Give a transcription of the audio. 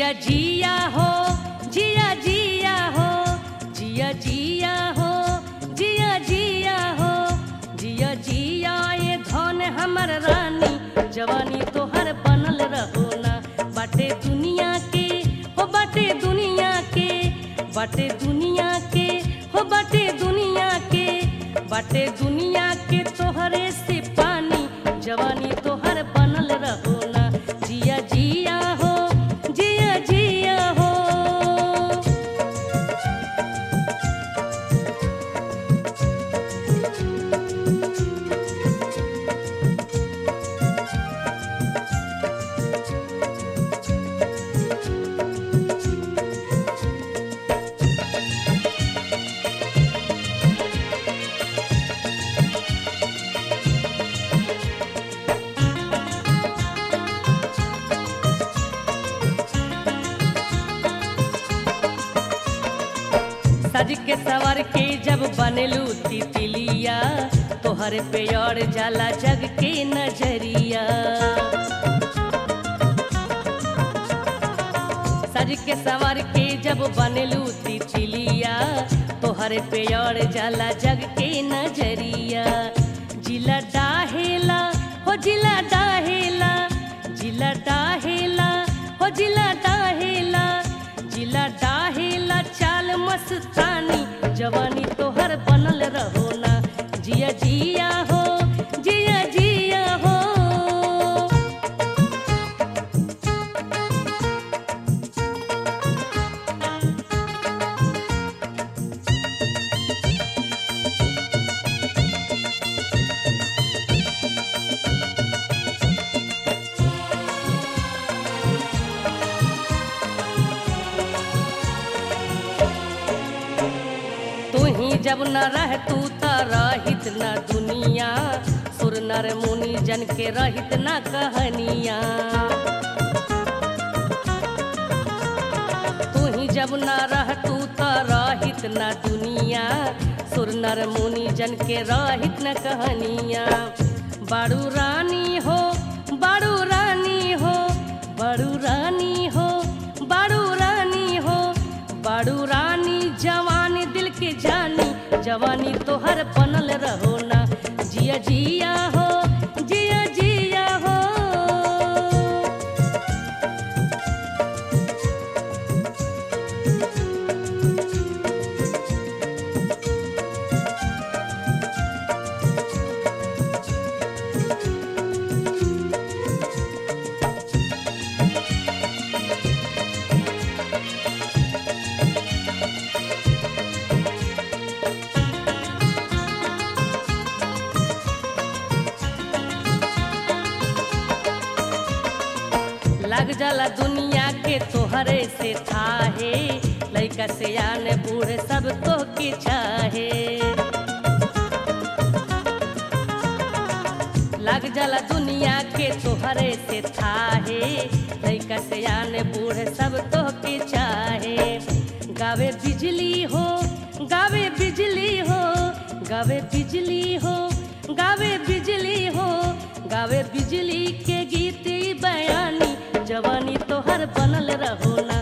जिया जिया हो जिया जिया हो जिया जिया हो जिया जिया हो जिया जिया ये धन हमर रानी जवानी तोहर बनल रहो ना बाटे दुनिया के हो बाटे दुनिया के बाटे दुनिया के हो बाटे दुनिया के बाटे दुनिया के तोहरे से पानी जवानी तोहर बनल रहो ना जिया जिया हो जिया जिया हो सज के सवर के जब बनेलू तितलिया तोहर पे और जाला जग के नजरिया सज के सवर के जब बनेलू तितलिया तोहर पे और जाला जग के नजरिया जिला डाहेला हो जिला डाहेला जिला डाहेला हो जिला डाहेला जिला डाहेला चाल मस्तानी जवानी तोहर बनल रहो ना जिया जिया हो जिया जिया हो तू ही जब न रह तू त रहित न दुनिया सुर नर मुनि जन के रहित न कहनिया तू ही जब न रह तू त रहित न दुनिया सुर नर मुनि जन के रहित न कहनिया बारू रानी हो बारू रानी हो बारू रानी हो बारू रानी हो बारू रानी जवानी दिल के जानी जवानी तोहर बनल रहो ना जिया जिया हो जिया जिया हो लग जाला दुनिया के तोहरे से थाहे लइका से आने बूढ़े सब तो के चाहे लग जाला दुनिया के तोहरे से थाहे लइका से आने बूढ़े सब तो के चाहे गावे बिजली हो गावे बिजली हो गावे बिजली हो गावे बिजली हो गावे बिजली के गीत ई बयानी जवानी तोहर बनल रहो ना